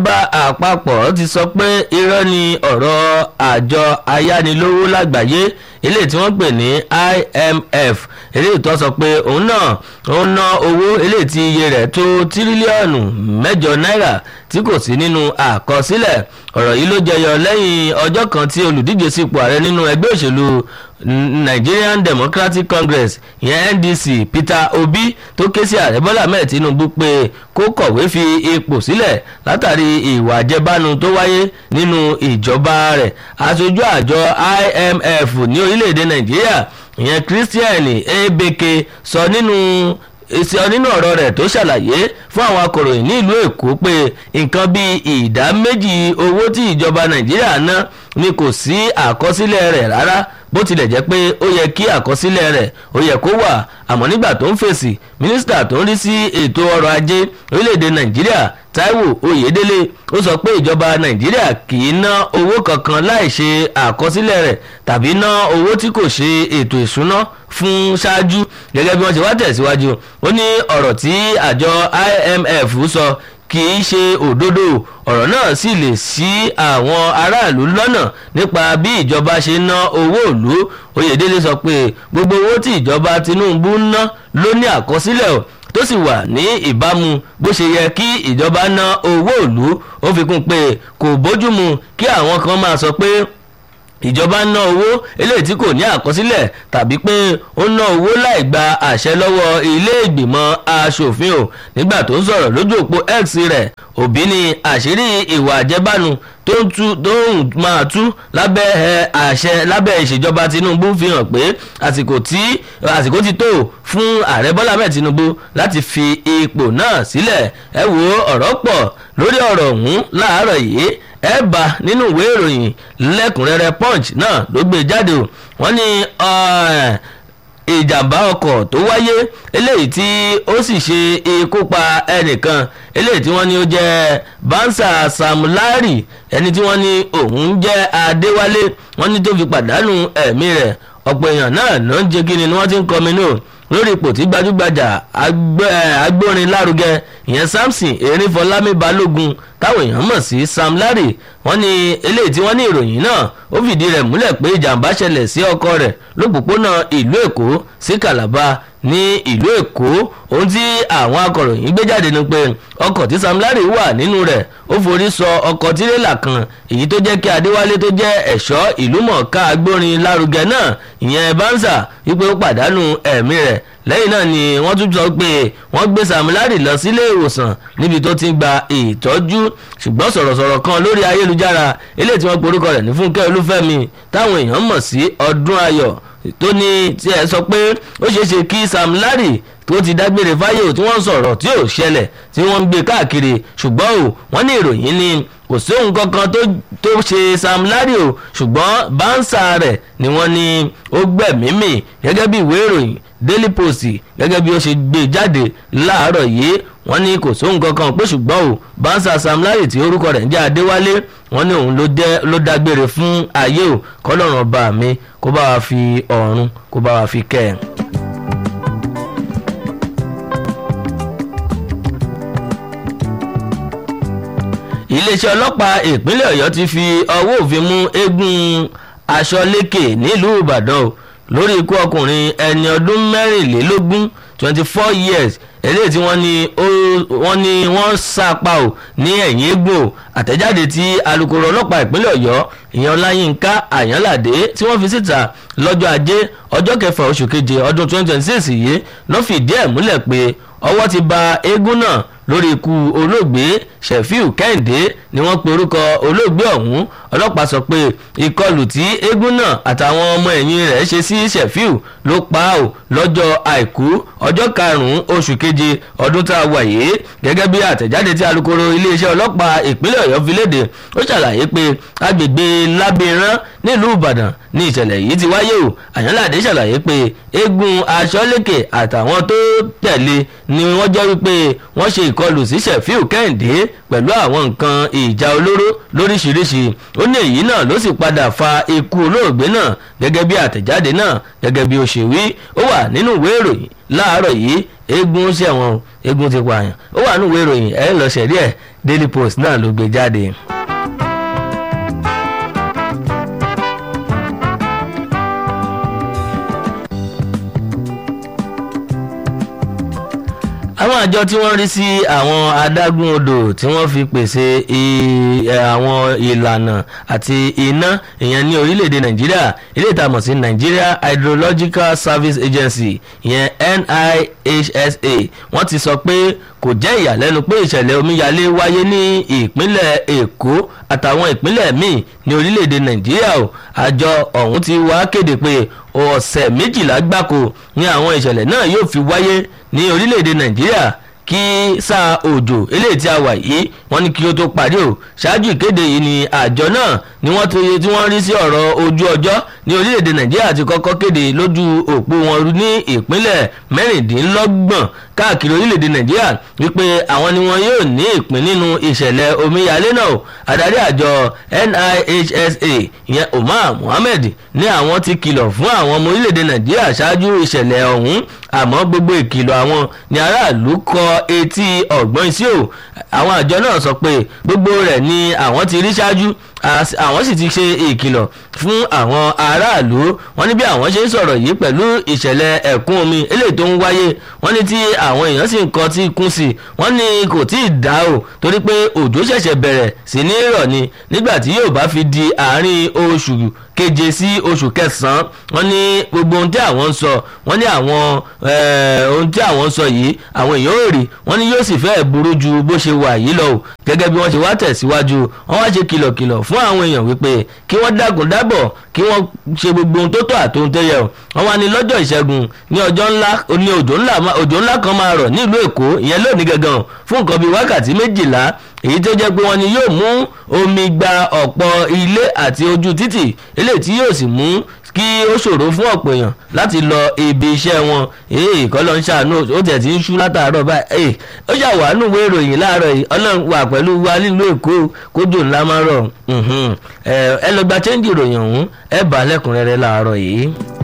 ìjọba àpapọ̀ ti sọ pé irọ́ ni ọ̀rọ̀ àjọ ayánilówó lágbàáyé eléyìí tí wọ́n pè ní IMF eléyìí tó sọ pé òun náà òun ná owó eléyìí tí iye rẹ̀ tó tírílíọ̀nù mẹ́jọ náírà tí kò sí nínú àkọsílẹ̀ ọ̀rọ̀ yìí ló jẹyọ lẹ́yìn ọjọ́ kan tí olùdíje sípò ààrẹ nínú ẹgbẹ́ òṣèlú Nigerian Democratic Congress ìyẹn NDC Peter Obi tó ké sí ààrẹ Bọ́lá Ahmed Tinubu pé kó kọ̀wé fi ipò sílẹ̀ látàrí ìwà àjẹbánu tó wáyé nínú ìjọba rẹ̀ aṣojú àjọ IMF ní orílẹ̀-èdè Nàìjíríà ìyẹn Christian Ebeke sọ nínú sọ nínú ọ̀rọ̀ rẹ̀ tó ṣàlàyé fún àwọn akọ̀ròyìn ní ìlú Èkó pé nǹkan bíi ìdá méjì owó tí ìjọba Nàìjíríà ná ni kò sí àkọsílẹ̀ rẹ̀ rárá bó tilẹ̀ jẹ́ pé ó yẹ kí àkọsílẹ̀ rẹ̀ ó yẹ kó wà àmọ́ nígbà tó ń fèsì mínísítà tó ń rí sí ètò ọrọ̀ ajé orílẹ̀-èdè Nàìjíríà Táíwò Oyèdélé ó sọ pé ìjọba Nàìjíríà kì í ná owó kankan láì ṣe àkọsílẹ̀ rẹ̀ tàbí ná owó tí kò ṣe ètò ìṣúná fún ṣáájú gẹ́gẹ́ bí wọ́n ṣe wá tẹ̀síwájú ó ní ọ̀rọ̀ tí àjọ IMF sọ kì í ṣe òdodo ọ̀rọ̀ náà sì lè ṣí àwọn aráàlú lọ́nà nípa bí ìjọba ṣe ná owó ìlú Oyèdélé sọ pé gbogbo owó tí ìjọba Tinubu ń ná ló ní àkọsílẹ̀ o tó sì wà ní ìbámu bó ṣe yẹ kí ìjọba ná owó ìlú ó fi kún pé kò bójúmu kí àwọn kan máa sọ pé ìjọba ń ná owó eléyìí tí kò ní àkọsílẹ̀ tàbí pé ó ná owó láì gba àṣẹ lọ́wọ́ ilé ìgbìmọ̀ aṣòfin o nígbà tó ń sọ̀rọ̀ lójú òpó X rẹ̀ òbí ni àṣírí ìwà àjẹbánu tó ń tú tó ń máa tú lábẹ́ àṣẹ lábẹ́ ìṣèjọba Tinubu fi hàn pé àsìkò tí àsìkò ti tó fún ààrẹ Bọ́lá Ahmed Tinubu láti fi ipò náà sílẹ̀ ẹ wo ọ̀rọ̀ pọ̀ lórí ọ̀rọ̀ ọ̀hún láàárọ̀ yìí ẹ bá nínú ìwé ìròyìn lẹ́kùnrẹ́rẹ́ punch náà ló gbé jáde o wọ́n ní ìjàmbá ọkọ̀ tó wáyé eléyìí tí ó sì ṣe ikú pa ẹnìkan eléyìí tí wọ́n ní ó jẹ́ Bansa Samulari ẹni tí wọ́n ní òun jẹ́ Adéwálé wọ́n ní tó fi pàdánù ẹ̀mí rẹ̀ ọ̀pọ̀ èèyàn náà ló ń jẹ́ kí ni wọ́n ti ń kọminú lórí ipò tí gbajúgbajà agbórin lárugẹ ìyẹn Samson Erinfọlámi Balógun táwọn èèyàn mọ̀ sí Sam Larry wọ́n ní eléyìí tí wọ́n ní ìròyìn náà ó fìdí rẹ̀ múlẹ̀ pé ìjàmbá ṣẹlẹ̀ sí ọkọ rẹ̀ lópòpónà ìlú Èkó sí Calabar ní ìlú Èkó ohun tí àwọn akọ̀ròyìn gbé jáde ni pé ọkọ̀ tí Sam Larry wà nínú rẹ̀ ó forí sọ ọkọ̀ tirẹ́là kan èyí tó jẹ́ kí Adéwálé tó jẹ́ ẹ̀ṣọ́ ìlúmọ̀ọ́ká agbórin lárugẹ náà ìyẹn Banza wípé ó pàdánù ẹ̀mí rẹ̀ lẹ́yìn náà ni wọ́n tún sọ pé wọ́n gbé Sam Larry lọ sílé ìwòsàn níbi tó ti ń gba ìtọ́jú ṣùgbọ́n sọ̀rọ̀sọ̀rọ̀ kan lórí ayélujára eléyìí tí wọ́n porúkọ rẹ̀ ní Fúnkẹ́ Olúfẹ́mi táwọn èèyàn mọ̀ sí Ọdún Ayọ̀ tó ní tí ẹ sọ pé ó ṣeé ṣe kí Sam Larry tó ti dágbére fáyé tí wọ́n sọ̀rọ̀ tí ò ṣẹlẹ̀ tí wọ́n ń gbé káàkiri ṣùgbọ́n o wọ́n ní ìròyìn ni kò sí ohun kankan tó ṣe Sam Larry o ṣùgbọ́n báńsà rẹ̀ ni wọ́n ní ó gbẹ̀mímì gẹ́gẹ́ bí ìwé ìròyìn Daily Post gẹ́gẹ́ bí ó ṣe gbé jáde láàárọ̀ yìí wọ́n ní kò sóhun kankan pé ṣùgbọ́n o báńsà Sam Larry tí orúkọ rẹ̀ ń jẹ́ Adéwálé wọ́n ní òun ló dágbére fún ayé o kọ́lọ́run ọba mi kó bá wa fi ọ̀run kó bá wa fi kẹ́ ẹ̀. iléeṣẹ́ ọlọ́pàá ìpínlẹ̀ Ọ̀yọ́ ti fi ọwọ́ òfin mú eégún Aṣọ́lékè nílùú Ìbàdàn o lórí ikú ọkùnrin ẹni ọdún mẹ́rìnlélógún twenty four years eléyìí tí wọ́n ní wọ́n ní wọ́n sápa ò ní ẹ̀yìn eégún o àtẹ̀jáde tí alukoro ọlọ́pàá ìpínlẹ̀ Ọ̀yọ́ ìyẹn Ọláyínká Àyànládé tí wọ́n fi síta lọ́jọ́ ajé ọjọ́ kẹfà oṣù keje ọdún twenty twenty six yìí ló fìdí ẹ̀ múlẹ̀ pé ọwọ́ ti ba eégún náà lórí ikú olóògbé Ṣẹ̀fíù Kẹ́hìndé ni wọ́n pe orúkọ olóògbé ọ̀hún ọlọ́pàá sọ pé ìkọlù tí eégún náà àtàwọn ọmọ ẹ̀yìn rẹ̀ ṣe sí Ṣẹ̀fíù ló pa á o lọ́jọ́ àìkú ọjọ́ karùn-ún oṣù keje ọdún tá a wà yìí gẹ́gẹ́ bí àtẹ̀jáde tí alukoro iléeṣẹ́ ọlọ́pàá ìpínlẹ̀ Ọ̀yọ́ fi léde ó ṣàlàyé pé agbègbè Lábìrán nílùú Ìbàdàn ní ìṣẹ̀lẹ̀ yìí ti wáyé o Àyànládé ṣàlàyé pé eégún Aṣọ́lékè àtàwọn tó tẹ̀lé ni wọ́n jẹ́ wípé wọ́n ṣe ìkọlù sí Ṣẹ̀fíù Kẹ́hìndé pẹ̀lú àwọn nǹkan ìjà olóró lóríṣiríṣi ó ní èyí náà ló sì padà fa ikú olóògbé náà gẹ́gẹ́ bí àtẹ̀jáde náà gẹ́gẹ́ bí ó ṣe wí ó wà nínú ìwé ìròyìn láàárọ̀ yìí eégún ṣẹ̀wọ̀n eégún ti pààyàn ó wà nínú ìwé ìròyìn ẹ̀ lọ ṣẹ̀rí ẹ̀ daily post náà ló gbé jáde. àwọn àjọ tí wọ́n rí sí àwọn adágún odò tí wọ́n fi pèsè àwọn ìlànà àti iná ìyẹn ní orílẹ̀-èdè nàìjíríà ilé ìtàmọ̀ sí nigeria hydrological service agency ìyẹn nihsa wọ́n ti sọ pé kò jẹ́ ìyàlẹ́nu pé ìṣẹ̀lẹ̀ omíyalé wáyé ní ìpínlẹ̀ èkó àtàwọn ìpínlẹ̀ míì ní orílẹ̀-èdè nàìjíríà o àjọ ọ̀hún ti wá kéde pé ọ̀sẹ̀ méjìlá gbáko ni àwọn ìṣẹ̀lẹ̀ náà yóò fi wáyé ní orílẹ̀-èdè nàìjíríà kí sáà òjò eléyìí tí a wà yìí wọ́n ní kí ó tó parí o ṣáájú ìkéde yìí ni àjọ náà ni wọ́n tó yẹ tí wọ́n rí sí ọ̀rọ̀ ojú ọjọ́ ní orílẹ̀-èdè nàìjíríà ti kọ́kọ́ kéde lójú òpó wọn ní ìpínlẹ̀ mẹ́rìndínlọ́gbọ̀n káàkiri orílẹ̀-èdè nàìjíríà wípé àwọn ni wọn yóò ní ìpín nínú ìṣẹ̀lẹ̀ omíyalé náà adarí àjọ nihsa ìyẹn umar muhammed ní àwọn ti kìlọ̀ fún àwọn ọmọ orílẹ̀-èdè nàìjíríà ṣáájú ìṣẹ̀lẹ̀ ọ̀hún àmọ́ gbogbo ìkìlọ̀ àwọn ni aráàlú kọ etí ọ̀gbọ́n sí o àwọn àjọ náà sọ pé gbogbo rẹ̀ ni àwọn ti rí ṣáájú àwọn sì ti ṣe ìkìlọ̀ fún àwọn aráàlú wọ́n ní bí àwọn ṣe ń sọ̀rọ̀ yìí pẹ̀lú ìṣẹ̀lẹ̀ ẹ̀kún omi eléyìí tó ń wáyé wọ́n ní tí àwọn èèyàn sì ń kọ́ tí kún sí wọ́n ní kò tí ì dá o torí pé òjò ṣẹ̀ṣẹ̀ bẹ̀rẹ̀ sí ní rọ̀ ni nígbà tí yóò bá fi di àárín oṣù keje sí oṣù kẹsàn-án wọ́n ní gbogbo ohun tí àwọn ń sọ wọ́n ní àwọn ohun tí àwọn ń sọ yìí àwọn èèyàn ò rí wọ́n ní yóò sì fẹ́ẹ̀ burú ju bó ṣe wà yìí lọ o gẹ́gẹ́ bí wọ́n ṣe wá tẹ̀síwájú wọ́n wá ṣe kìlọ̀kìlọ̀ fún àwọn èèyàn wípé kí wọ́n dákun dábọ̀ kí wọ́n ṣe gbogbo ohun tó tọ́ àtohun tó yẹ o wọ́n wá ní lọ́jọ́ ìṣẹ́gun ní ọjọ́ ńlá ní òjò ńlá kan máa rọ̀ nílùú èkó ìyẹn lónìí gangan fún nǹkan bíi wákàtí méjìlá èyí tó jẹ́ pé wọ́n ní yóò mú omi gba ọ̀pọ̀ ilé àti ojú títì eléyìí tí yóò sì mú kí ó ṣòro fún ọ̀pọ̀ èèyàn láti lọ ibi iṣẹ́ wọn èyí kọ́lọ́ ń ṣàánú ó tẹ̀ tí ń ṣú látàárọ̀ báyìí ó ṣàwánú ìwé ìròyìn láàárọ̀ yìí ọlọ́run wà pẹ̀lú wa nílùú èkó kójò ńlá máa rọ̀ ẹ lọ gba chẹ́ńjì ìròyìn ọ̀hún ẹ bá lẹ́kùnrẹ́rẹ́ láàárọ̀ yìí.